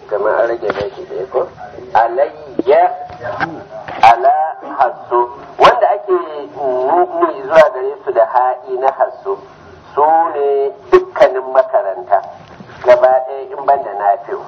kamar an rage baki ɗaya ko alayya ala hasso wanda ake nuni zuwa gare su da ha'i na hasso su ne dukkanin makaranta gaba ɗaya in ban da nafi'u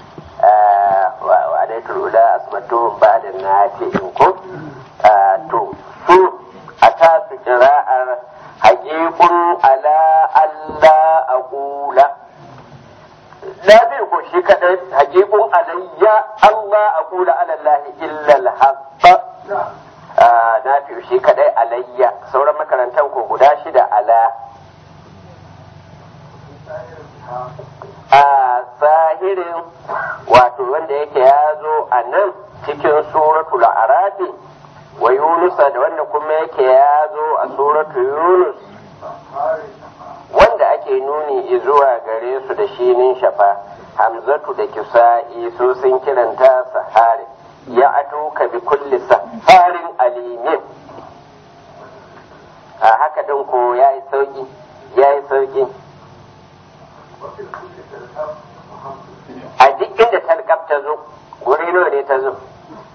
wa alaitul ula asmatuhum ba da nafi'in ko to su a tasu kira'ar haƙiƙun ala Allah a ƙula lafi ko shi kadai haƙiƙun alayya Allah a ƙula alallahi illal haɓɓa na fi shi kadai alayya sauran makarantar ko guda shida ala a zahirin wato wanda yake ya zo a nan cikin suratul arafi wa yunusa da wanda kuma yake ya zo a suratu yunus wanda ake nuni zuwa gare su da shinin shafa hamzatu da kisa'i su sun kiranta sahari ya atuka bi kulli saharin alimin a haka din ko ya yi sauki ya yi sauki a duk inda talkaf ta zo guri nawa ne ta zo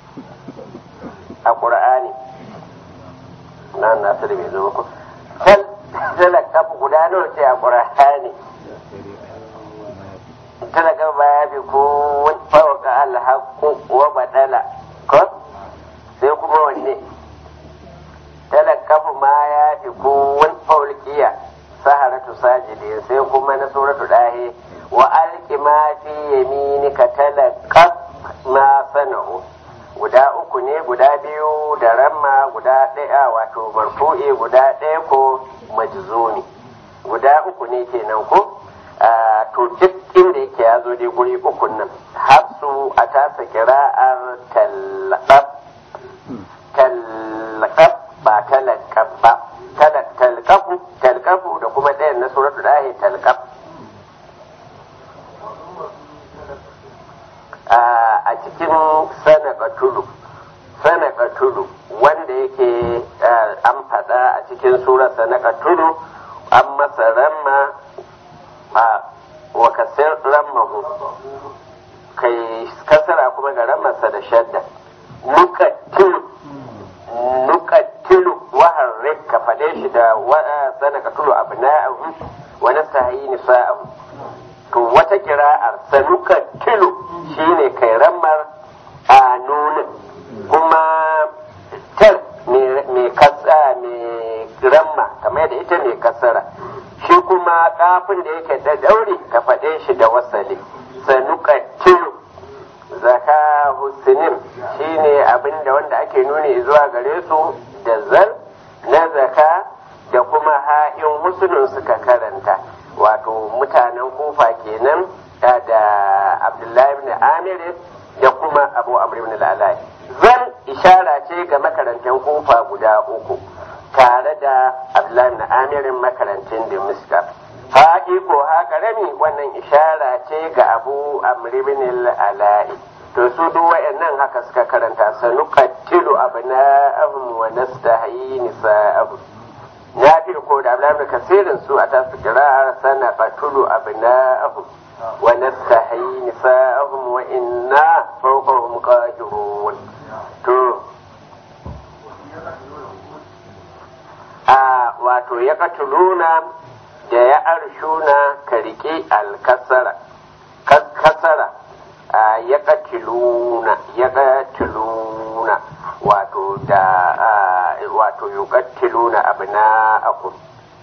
a ƙur'ani na nasiru bai zo ku talakaf guda nawa ce a ƙur'ani talakaf ba ya fi ko fawaka alhaku wa badala ko sai kuma wanne talakaf ma ya fi ko wani faulkiya saharatu sajidi sai kuma na suratu dahe wa alki ma fi yaminika talakaf ma sana'u guda uku ne guda biyu da ramma guda ɗaya wato marfu'i guda ɗaya ko majzumi guda uku ne kenan ko to duk inda yake ya zo dai guri uku nan hafsu a tasa kira'ar tallaqab tallaqab ba talaqab ba talqafu talqafu da kuma ɗayan na suratul dahi talqab a cikin sanaka tudu sanaka tudu wanda yake an faɗa a cikin surar sanaka tudu an masa ramma a wa kasir rammahu kai kasara kuma ga rammarsa da shadda nukattilu nukattilu wahar ka faɗe shi da sanaka tudu abna'ahu wa nastahi nisa'ahu to wata kira'ar sanuka tilo shine kai rammar a nunin kuma tar mai kasa mai ramma kamar da ita mai kasara shi kuma kafin da yake da daure ka faɗe shi da wasali sanuka tilo zaka husinin shine abin da wanda ake nuni zuwa gare su da zal na zaka da kuma ha'in husnun suka karanta wato mutanen kufa kenan da abdullahi ibn amir da kuma abu amr ibn al zan ishara ce ga makarantar kufa guda uku tare da abdullahi ibn amir makarantar da miska haƙi ko haka rami wannan ishara ce ga abu amr ibn al to su duk wayannan haka suka karanta sanuqattilu abna'ahum wa nastahyi nisa'ahum ya fi ko da abdullahi kasirin su a tasu kira'ar sana qatulu abna'ahum wa nastahi nisa'ahum wa inna fawqahum qahirun to a wato ya katuluna da ya arshuna ka rike alkasara kasara ya katiluna ya katiluna wato da wato yuqattiluna abna'akum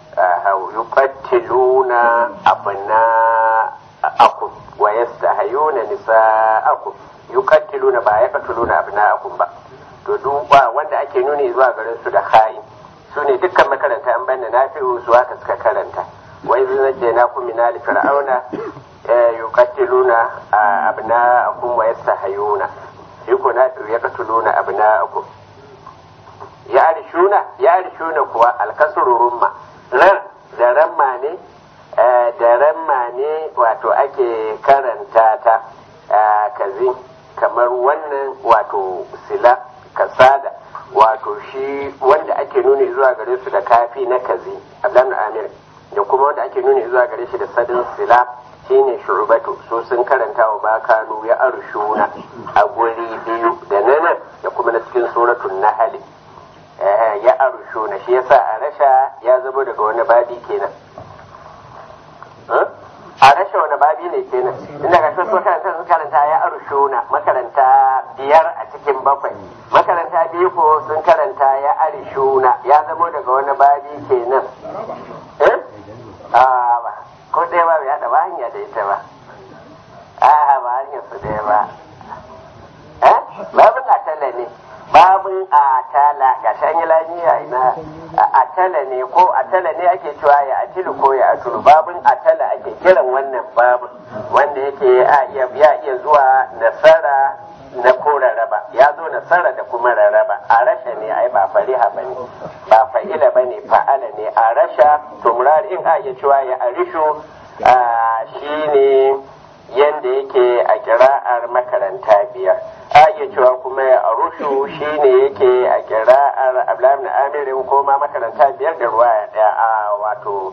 yuqattiluna abna'akum wa yastahayuna nisa'akum yuqattiluna ba yaqtuluna abna'akum ba to duba wanda ake nuni zuwa garin su da khain su ne dukkan makaranta an banda nafi'u su haka suka karanta wai zai na ku min ali fir'auna yuqattiluna abna'akum wa yastahayuna shi ko nafi'u yaqtuluna abna'akum ya arshuna ya arshuna kuwa alkasuru rumma ran da ramma ne da ramma ne wato ake karanta ta kazi kamar wannan wato sila kasada wato shi wanda ake nuni zuwa gare su da kafi na kazi abdan amir da kuma wanda ake nuni zuwa gare shi da sadin sila shine shu'batu su sun karanta wa ma kanu ya arshuna a guri biyu da nan da kuma na cikin suratul nahl ya arshuna shi yasa a rasha ya zama daga wani babi kenan a rasha wani babi ne kenan inda ga sun karanta sun karanta ya arshuna makaranta biyar a cikin bakwai makaranta biyu ko sun karanta ya arshuna ya zama daga wani babi kenan eh a ba ko ɗaya ba ya da ba hanya da ita ba a ba hanyar su ɗaya ba eh babin atala ne babin atala ga shan yi lafiya ina atala ne ko atala ne ake cewa ya atilu ko ya atulu babin atala ake kiran wannan babin wanda yake a iya ya iya zuwa nasara na ko raraba ya zo nasara da kuma raraba a rasha ne ai ba fariha bane ba fa'ila bane fa'ala ne a rasha tumrar in a iya cewa ya arishu shine yanda yake a kira'ar makaranta biyar a iya cewa kuma ya arushu shine yake a kira'ar ablamin amirin ko ma makaranta biyar da ruwa ya daya a wato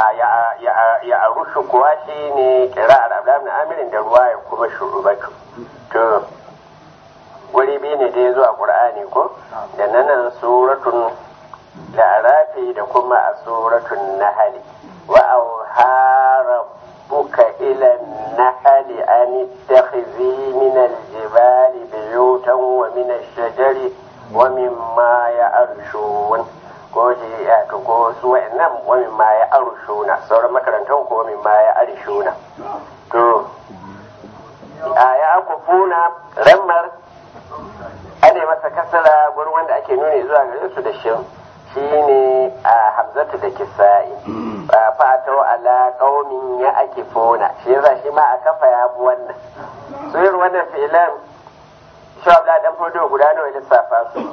ya arushu kuwa shine kira'ar ablamin amirin da ruwa ya kuma shurubatu to wuri biyu ne da ya zo a ƙur'ani ko da nanan suratun la'arafi da kuma a suratun nahali wa auhara buka ila nahali an ittakhizi min aljibali biyutan wa min ash-shajari wa mimma ya'rishun ko shi ya to ko su wa'annan wa mimma ya'rishuna sauran makarantan ko mimma ya'rishuna to a ya akufuna rammar ana masa kasara gurin wanda ake nuni zuwa gare su da shin shine a hamzatu da kisa'i ba fatau ala qaumin ya ake fona shi yasa shi ma a kafa ya bu wannan suyar wannan fi'lan shabla dan fodo guda nawa lissafa su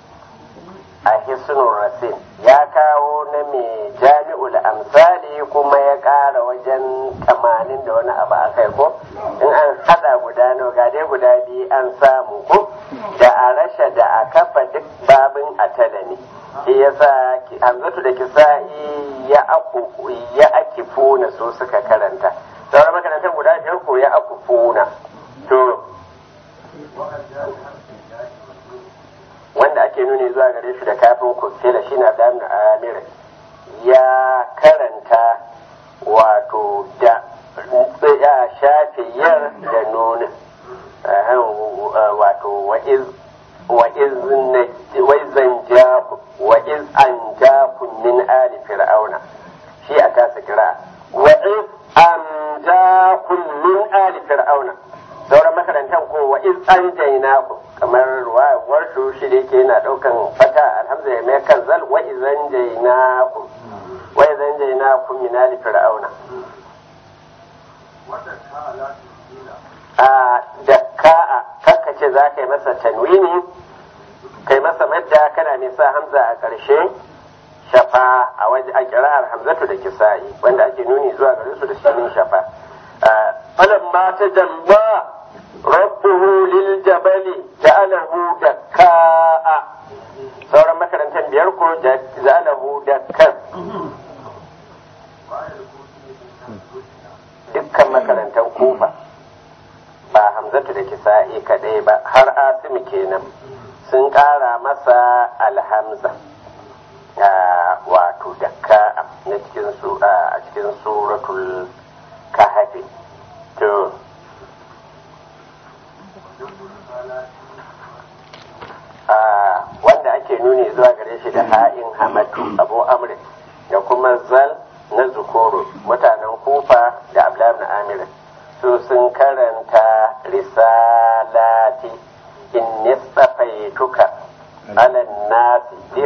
a hisnul rasin ya kawo na mai jami'ul amsali kuma ya ƙara wajen tamanin da wani abu a kai ko in an hada guda nawa ga dai guda biyu an samu ko da a rasha da a kafa duk babin atala ne shi yasa hamzatu da kisa'i ya aku ya akifuna so suka karanta sauran makarantar guda biyar ko ya akufuna to wanda ake nuni zuwa gare shi da kafin kufela shi na da amir ya karanta wato da ya shafe yar da nunin wato wa izan jaku wa iz an jaku min ali fir'auna shi a tasa kira wa iz an jaku min ali fir'auna sauran makarantar ko wa iz an jainaku kamar ruwayar su shi da yake yana daukan fata alhamza ya mai kan zal wa izan jainaku wa izan jainaku min ali fir'auna a da ka'a kakka ce za ka yi masa tanwini kai masa madda kana mai sa hamza a ƙarshe shafa a waje a kira'ar hamzatu da kisa'i wanda ake nuni zuwa gare su da sunan shafa falamma ta jalla rabbuhu lil jabali ja'alahu dakka'a sauran makarantar biyar ko ja'alahu dakkan dukkan makarantar kufa ba hamzatu da kisa'i kadai ba har asimi kenan sun kara masa alhamza wato dakka na cikin su a cikin suratul kahafi to wanda ake nuni zuwa gare shi da ha'in hamatu abu amrin da kuma zal na zukuru mutanen kufa da abdullahi na amirin su sun karanta risalati in nistafaituka ala nasi bi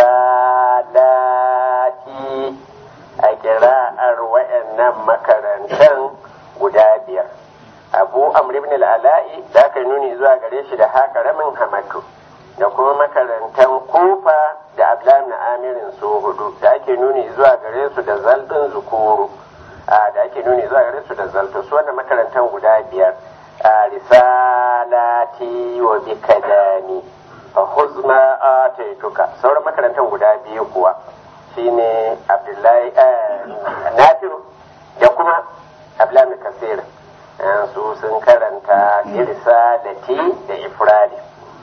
risalati a kira'ar wayannan makarantan guda biyar abu amr ibn al-ala'i da aka nuni zuwa gare shi da haka ramin hamatu da kuma makarantan kufa da abdullahi na amirin su hudu da ake nuni zuwa gare su da zaldin zukuru da ake nuni zuwa gare su da zalto su wannan makarantar guda biyar a risalati wa bi kalami fa huzma ataituka sauran makarantar guda biyu kuwa shine abdullahi nafiru da kuma ablamin kasir su sun karanta irsa da ti da ifradi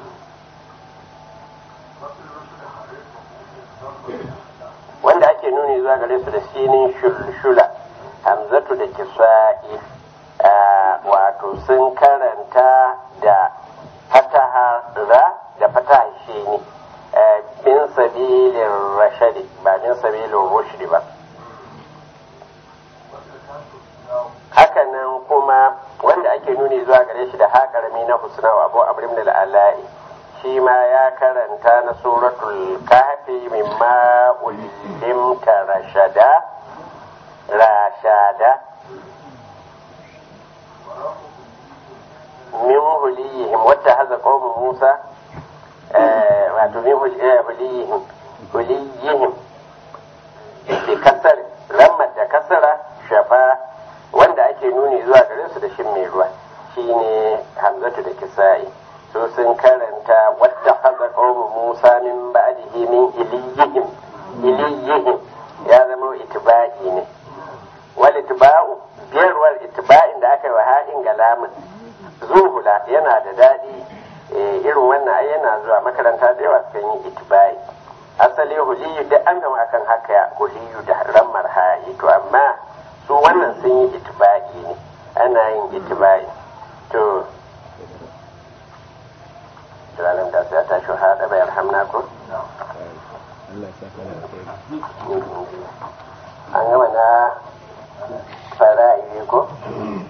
wanda ake nuni zuwa gare su da sinin shulshula hamzatu da kisa'i wato sun karanta da fataha ra da fataha shini min sabilin rashadi ba min sabilin rushdi ba hakanan kuma wanda ake nuni zuwa gare shi da haƙarami na husna wa abu abrim da al'ala'i shi ma ya karanta na suratul kahfi mimma ulimta rashada rashada min huliyihim wata haza qawmu musa wato min huliyihim huliyihim bi kasar lamma da kasara shafa wanda ake nuni zuwa gare su da shin mai ruwa shine hamzatu da kisa'i so sun karanta wadda haza qawmu musa min ba'dihi min iliyihim iliyihim ya zama itiba'i ne wal itiba'u biyarwar itiba'in da aka yi wa ha'in galamin zuhula yana da daɗi irin wannan ai yana zuwa makaranta da yawa sukan yi itiba'i asali huliyu da an gama akan haka huliyu da rammar ha'i to amma su wannan sun yi itiba'i ne ana yin itiba'i to tunanin da sai ta shi haɗa bayar hamna ko an gama na fara'i ko